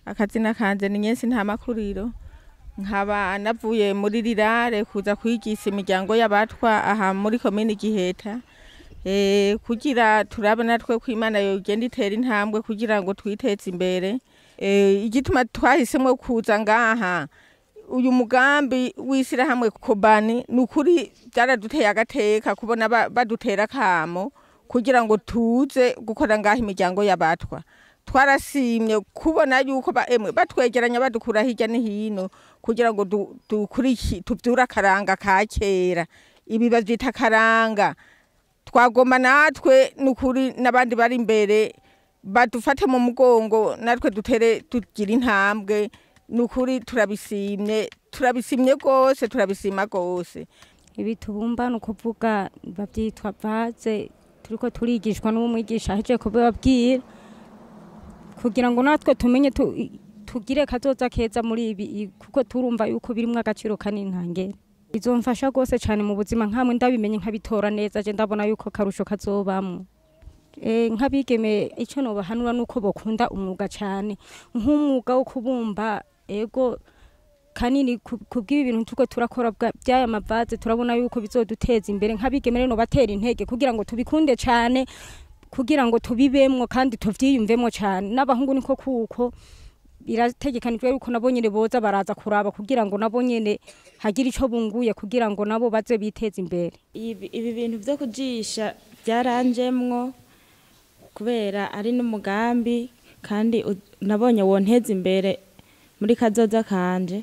akazina kanje ni nyensi nta makuriro nkaba navuye muri rirare kuza kwigisha imiryango y'abatwa aha muri komini giheta eh, kugira turabe natwe ko imana yogenda itera intambwe kugira ngo twiteze imbere eh, igituma twahisemwo kuza ngaha uyu mugambi w'ishyirahamwe kobani ni ukuri byaraduteye agateka kubona ba- badutera akamo kugira ngo tuze gukora ngaho imiryango y'abatwa twarasimye kubona yuko ba- emwe batwegeranya badukura hirya no hino kugira ngo du- dukuriki- tuvyure akaranga ka kera ibi bavyita akaranga twagomba natwe nukuri n'abandi bari imbere badufate mu mugongo natwe dutere tugira intambwe nukuri turabisimye turabisimye rwose turabisima rwose ibi tubumba ni ukuvuga babyitwa vaze turiko turigishwa n'umwigisha ahejeje kubibabwira kugira ngo natwe tumenye tu- i- tugire kazoza keza muri ibi i- kuko turumva yuko birimwo agaciro kanini ntangere bizomfasha rwose cyane mu buzima nkamwe ndabimenye nkabitora neza je ndabona yuko akarusho kazobamwo Eh, nk'abigeme icyo nobahanura ni uko bokunda umwuga cyane nk'umwuga wo kubumba ego kanini ku- kubw'ibi bintu turiko turakora bwa- by'aya mavaze turabona yuko bizoduteza imbere nk'abigeme rero batera intege kugira ngo tubikunde cyane kugira ngo tubibemwo kandi tuvyiyumvemwo cyane n'abahungu niko kuko birategekanijwe yuko nabo nyene boza baraza kuraba kugira ngo nabo nyene hagire ico bunguye kugira ngo nabo baze biteze imbere ibi ibi bintu byo kujisha byaranjemwo kubera ari n'umugambi kandi u- nabonye wonteza imbere muri kazoza kanje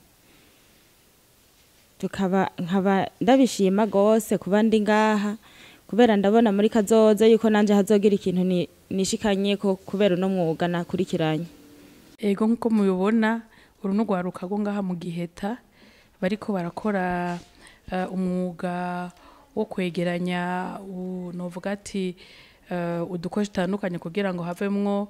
tukaba nkaba ndabishima gose kuba ndi ngaha kubera ndabona muri kazoza yuko nanje hazogira ikintu ni- nishikanye ko kubera uno mwuga nakurikiranye ego nk'uko mubibona uru ni urwaruka rwo ngaha mu giheta bariko barakora eh, umwuga wo kwegeranya u- novuga ati eh, udukoresho dutandukanye kugira ngo havemwo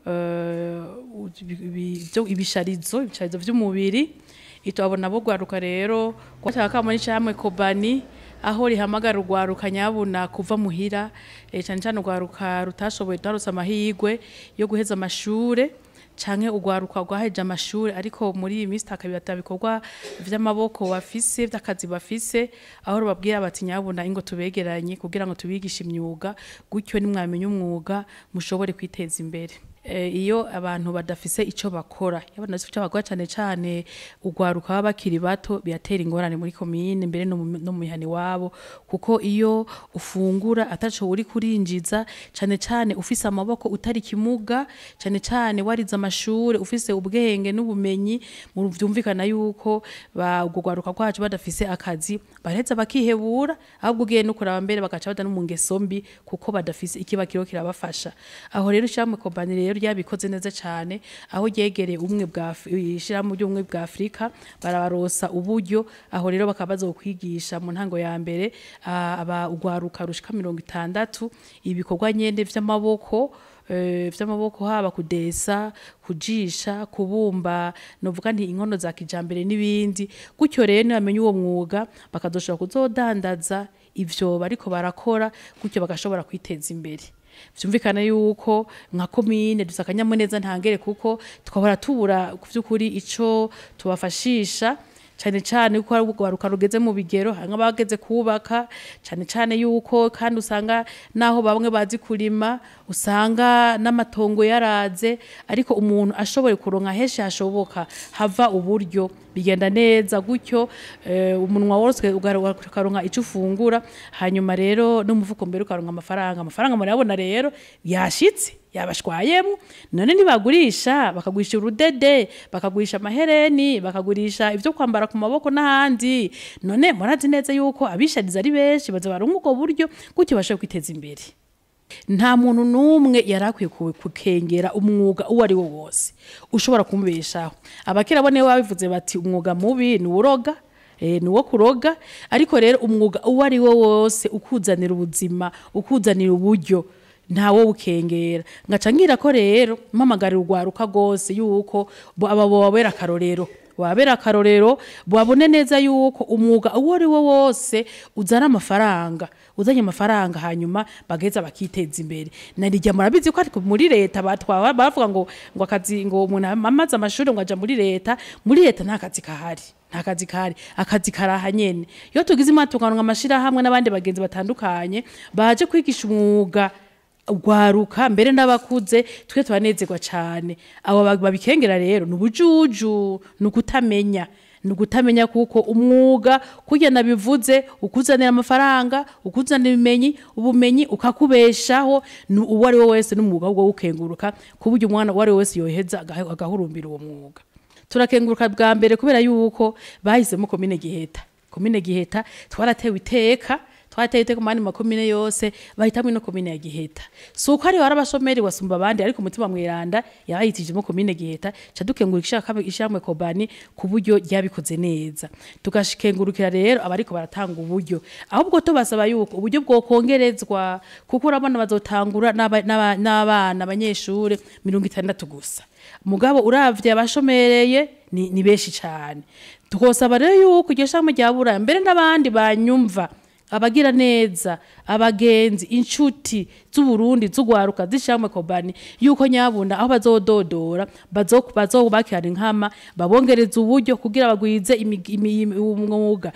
eh, u- ibi- ibi- ibyo- ibisharizo ibisharizo vy'umubiri itwabona bo rwaruka rero rwataka kamo n'icamwe kobani aho rihamagara urwaruka nyabuna kuva muhira eh, cyane cyane urwaruka rutashoboye rutarose amahirwe yo guheza amashure canke urwaruka rwaheje amashuri ariko muri iyi minsi takabirata bikorwa vy'amaboko bafise vy'akazi bafise aho rubabwira bati nyabuna ingo tubegeranye kugira ngo tubigishe imyuga gutyo nimwamenya umwuga mushobore kwiteza imbere Eh, iyo abantu badafise ico bakora iyo abantu badafise ico bakora cane cane urwaruka baba bakiri bato biratera ingorane muri komine mbere no mu no mu mihani wabo kuko iyo ufungura ataco uri kurinjiza cane cane ufise amaboko utari kimuga cane cane warize amashure ufise ubwenge n'ubumenyi mu vyumvikana yuko ba urwo rwaruka rwacu badafise akazi baraheza bakihebura ahubwo ugiye no kuraba mbere bagaca bada no mu ngeso mbi kuko badafise ikiba kiriho kirabafasha aho rero ishyirahamwe kompani rero ryabikoze neza cyane aho ryegereye ubumwe bwa Af- ishyirahamwe ry'ubumwe bwa afurika barabarosa uburyo aho rero bakaba bazokwigisha mu ntango ya mbere ah, aba urwaruka rushika mirongo itandatu ibikorwa nyene vy'amaboko eh, vy'amaboko haba kudesa kujisha kubumba novuga nti inkono za kijambere n'ibindi gutyo rero nibamenya uwo mwuga bakazoshobora kuzodandaza ivyo bariko barakora gutyo bagashobora kwiteza imbere vyumvikana yuko nka komine dufise akanyamuneza ntangere kuko twahora tubura ku vy'ukuri ico tubafashisha cyane cyane yuko hari urwaruka rugeze mu bigero hari nk'abageze kubaka cyane cyane yuko kandi usanga naho bamwe bazi kurima usanga n'amatongo yaraze ariko umuntu ashoboye kuronka henshi hashoboka hava uburyo bigenda neza gutyo eh, umunwa wose ugaruka- ukaronka icyo ufungura hanyuma rero n'umufuko mbere ukaronka amafaranga amafaranga murabona rero yashitse yabashwayemo none ntibagurisha bakagurisha urudede bakagurisha amahereni bakagurisha ibyo kwambara ku maboko n'ahandi none murazi neza yuko abishariza ari benshi baza baronka ubwo buryo gutyo bashobora kwiteza imbere nta muntu n'umwe yari akwiye ku- kukengera umwuga uwo ari wo wose ushobora kumubeshaho abakera bo nibo babivuze bati umwuga mubi ni uroga eh, ni uwo kuroga ariko rero umwuga uwo ari wo wose ukuzanira ubuzima ukuzanira uburyo ntawo bukengera ngaca ngira ko rero mpamagarira urwaruka rwose yuko bo- aba bobabera akarorero wabera akarorero babone neza yuko umwuga uwo ari wo wose uzana amafaranga uzanye amafaranga hanyuma bagaheza bakiteza imbere narijya murabizi ko ariko muri leta batwawe bavuga ngo ngo akazi ngo umuntu amaze amashuri ngo aja muri leta muri leta nta kazi kahari nta kazi kahari akazi karaha nyene iyo tugize imana tukaronka amashirahamwe n'abandi bagenzi batandukanye baje kwigisha umwuga ugwaruka mbere n'abakuze twe tubanezerwa cyane abo ba- babikengera rero ni ubujuju ni ukutamenya ni ukutamenya kuko umwuga kurya nabivuze ukuzanira amafaranga ukuzanira ibimenyi ubumenyi ukakubeshaho ni uwo ari we wese n'umwuga wo gukenguruka ku buryo umwana uwo ari we wese yoheza agahe- agahurumbira uwo mwuga turakenguruka bwa mbere kubera yuko bahisemo komine giheta komine giheta twaratewe iteka twateye iteka mu yandi makomine yose bahitamo ino komine ya giheta si uko ari wari abashomeri wasumba abandi ariko umutima mwiranda yabahitijemo komine giheta ca dukengurika ishyirahamwe kobani ku buryo ryabikoze neza tugashikengurukira rero abariko baratanga uburyo ahubwo tubasaba yuko uburyo bwokongerezwa kuko urabona bazotangura n'aba- n'aba- n'abana abanyeshure mirongo itandatu gusa mugabo uravye abashomereye ni, ni benshi cyane tukosaba rero yuko iryo shami rya buraya mbere n'abandi banyumva abagira neza abagenzi inshuti z'uburundi z'ugwaruka z'ishamwe kobani yuko nyabunda aho bazododora bazo- bazobakirana inkama babongereza uburyo kugira bagwize imi- imi- umwuga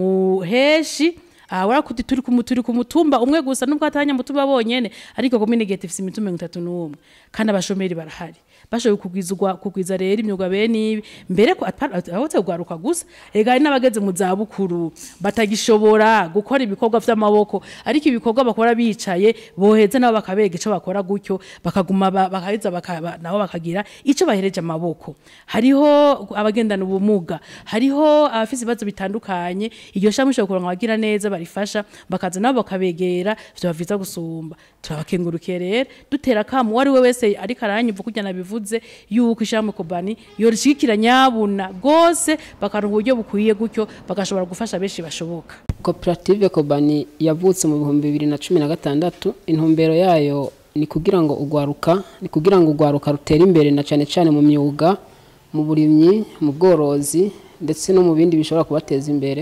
muheshi ahora kuti turi ku turi ku mutumba umwe gusa nubwo atanya mutumba bonyene ariko komine gete ifise imitumba 31 kandi abashomeri barahari bashoboye kugwizwa kugwiza rero imyuga bene ibi mbere ko aho gwaruka gusa ega hari n'abageze mu za bukuru batagishobora gukora ibikorwa vy'amaboko ariko ibikorwa bakora bicaye boheza nabo bakabega ico bakora gutyo bakaguma ba- bakaheza baka- nabo bakagira ico bahereje amaboko hariho abagendana ubumuga hariho abafise ibibazo bitandukanye iryo shami ushobora kuronka abagira neza barifasha bakaza nabo bakabegera vyoba vyiza gusumba turabakengurukiye rero dutera akamu uwo ari we wese ariko aranyumva kurya nabivuze yuko ishami kobani yorishigikira nyabuna rwose bakaronka uburyo bukwiye gutyo bagashobora gufasha benshi bashoboka koperative kobani yavutse mu bihumbi bibiri na cumi na gatandatu intumbero yayo ni kugira ngo ugwaruka ni kugira ngo ugwaruka rutere imbere na cyane cyane mu myuga mu burimyi mu bworozi ndetse no mu bindi bishobora kubateza imbere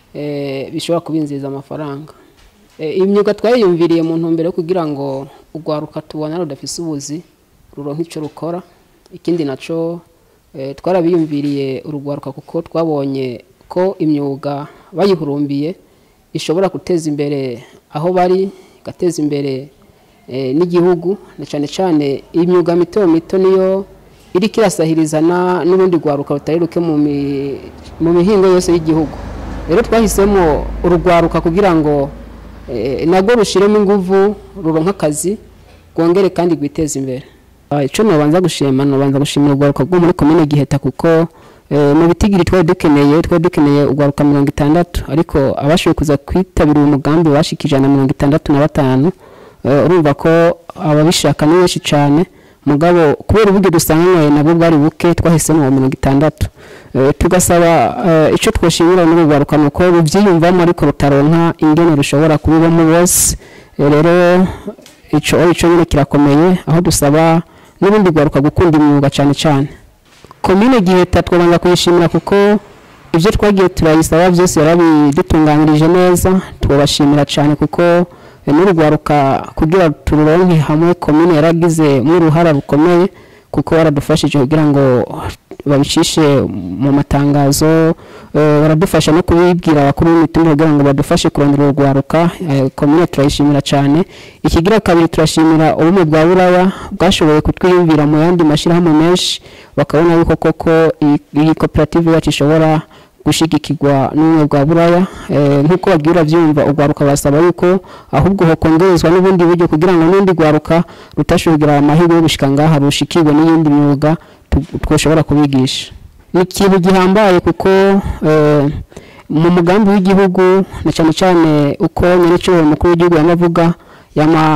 eh, bishobora kubinjiza amafaranga Eh, iyi myuga twayiyumviriye mu ntumbero yo kugira ngo ugwaruka tubona rudafise ubuzi ruronka icyo rukora ikindi naco eh, twarabiyumviriye urugwaruka kuko twabonye ko imyuga bayihurumbiye ishobora guteza imbere aho bari igateza imbere eh, n'igihugu na cyane cyane imyuga mito mito niyo iriko irasahiriza na- n'urundi rwaruka rutari ruke mu mi- mu mihingo yose y'igihugu rero twahisemo urugwaruka kugira ngo eh, nabwo rushiremo inguvu ruronka akazi rwongere kandi rwiteze imbere Ah, ico nobanza gushima nobanza gushimira urwaruka rwo muri komine giheta kuko eh, mu bitigiri twari dukeneye twari dukeneye urwaruka mirongo itandatu ariko abashoboye kuza kwitabira uyu mugambi bashika ijana na mirongo itandatu na batanu Eh, urumva ko ababishaka ni benshi cyane mugabo kubera uburyo dusanganywe nabwo bwari buke twahisemo uwo mirongo itandatu Eh, tugasaba eh, icyo twoshimira muri urwaruka ni uko rubyiyumvamo ariko rutaronka ingene rushobora kubibamo bose Eh, rero ico ico nyine kirakomeye aho dusaba n'ubundi rwaruka gukunda imyuga cyane cyane komine giheta twabanza kuyishimira kuko ibyo twagiye turayisaba byose yarabidutunganyirije neza twabashimira cyane kuko eh, n'urugwaruka kugira tururonke hamwe komine yaragize uruhara rukomeye kuko baradufashije kugira ngo babicishe mu matangazo eh, baradufasha no kubibwira abakuru b'imitumba kugira ngo badufashe kurondera urugwaruka eh, komine turayishimira cyane ikigira kabiri turashimira ubumwe bwa buraya bwashoboye kutwiyumvira mu yandi mashyirahamwe menshi bakabona yuko koko iyi- iyi koperative yacu ishobora gushigikirwa n'ubumwe bwa buraya eh, nk'uko babwiye urabyumva urwaruka basaba yuko ahubwo hokongerezwa n'ubundi buryo kugira ngo n'undi rwaruka rutashoboye kugira amahirwe yo gushika ngaha rushikirwe n'iyindi myuga tu- twoshobora kubigisha ni ikintu gihambaye kuko eh, mu mugambi w'igihugu na cyane cyane uko nyir'icyubahiro mukuru w'igihugu yamavuga yama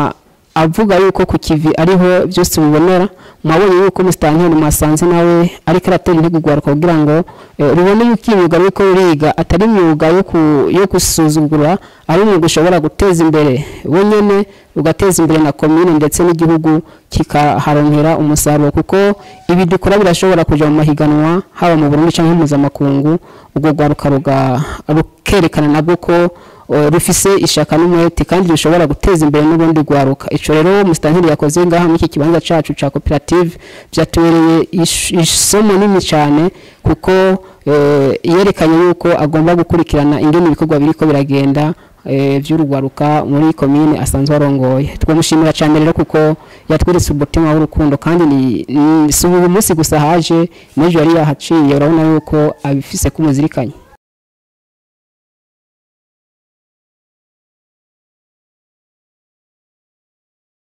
avuga yuko ku kivi ariho byose bibonera mwabonye yuko musitanteri mwasanze nawe ariko aratera intego urwaruka kugira ngo eh, rubone yuko imyuga ruriko ruriga atari imyuga yo ku- yo gusuzugura ari umwuga ushobora guteza imbere we nyene ugateza imbere na komine ndetse n'igihugu kikaharonkera umusaruro kuko ibi dukora birashobora kuja mu mahiganwa haba mu Burundi canke mpuzamakungu ubwo rwaruka ruga- rukerekana nabwo ko eh, rufise ishaka n'umwete kandi rushobora guteza imbere n'ubundi rwaruka ico rero musitanteri yakoze ngaha muri iki kibanza cacu ca koperative vyatubereye ish- isomo nini cane kuko eh, yerekanye yuko agomba gukurikirana ingene ibikorwa biriko biragenda eh, vy'urugwaruka muri komine asanzwe arongoye twamushimira cyane rero kuko yatweretse umutima w'urukundo kandi ni- ni si uyu munsi gusa haje n'ejo yari yahaciye urabona yuko abifise kumuzirikanye